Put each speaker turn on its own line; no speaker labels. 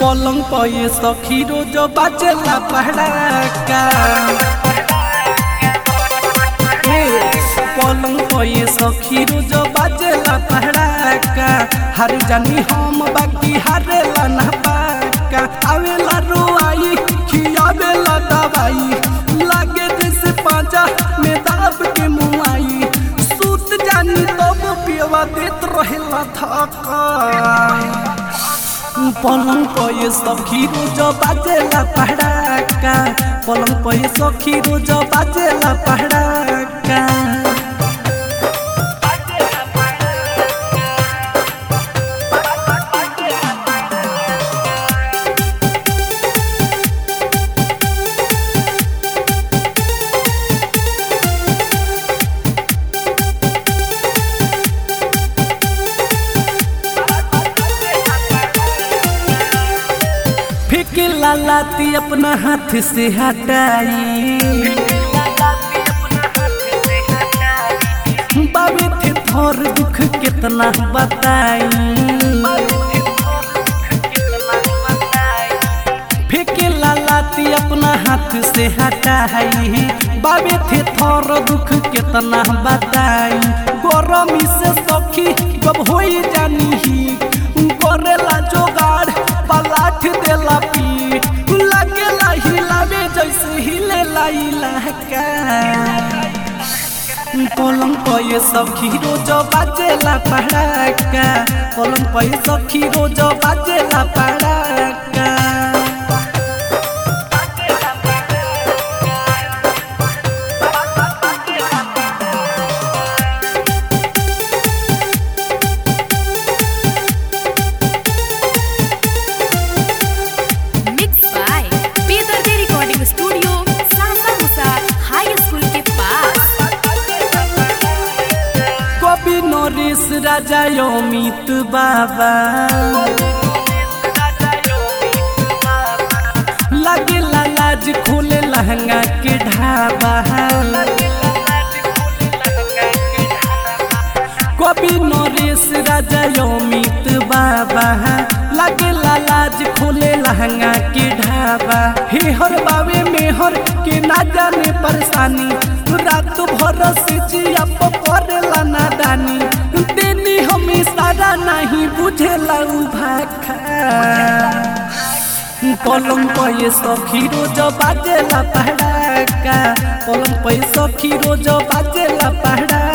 पलंग पर ये सखी रोज बाजेला पहड़ाका ए, पलंग पर ये सखी रोज बाजेला पहड़ाका हर जानी हम बाकी हारेला ना पाका आवेला रोआई खियावेला दवाई लागे जैसे पाजा में दाब के मुआई सूत जानी तब पियवा देत रहेला थका पलंग पर ये सखी रोज बाजेला पहड़ाका पलंग पर ये सखी रोज बाजेला पहड़ाका फेंके लालाती अपना हाथ से हटाई बाबे थे थोर दुख कितना बताई फेंके लालाती अपना हाथ से हटाई बाबे थे थोर दुख कितना बताई गरमी से सखी जब होई जानी ही करेला जोगाड़ पलाठ देला पीठ लगेला हिलावे जैसे हिलेला इलाका पलंग पर ये सखी रोज बाजेला पड़ाका पलंग पर ये सखी रोज बाजेला पड़ाका
मिक्स बाय बेदर्दे रिकॉर्डिंग स्टूडियो सासा मुसा हाई स्कूल के पास
कवि नरेश राजा अमित बाबा लगे लाज खोले लहंगा के ढाबा कवि नरेश राजा अमित बाबा लगे लाज खोले लहंगा के ढाबा हे हर बावे में हर के ना जाने परेशानी रात भर से जिया परेला नादानी देनी हमें सारा नहीं बुझेला उ भाखा पलंग पर ये सखी रोज बाजेला पहड़ाका पलंग पर ये सखी रोज बाजेला पहड़ाका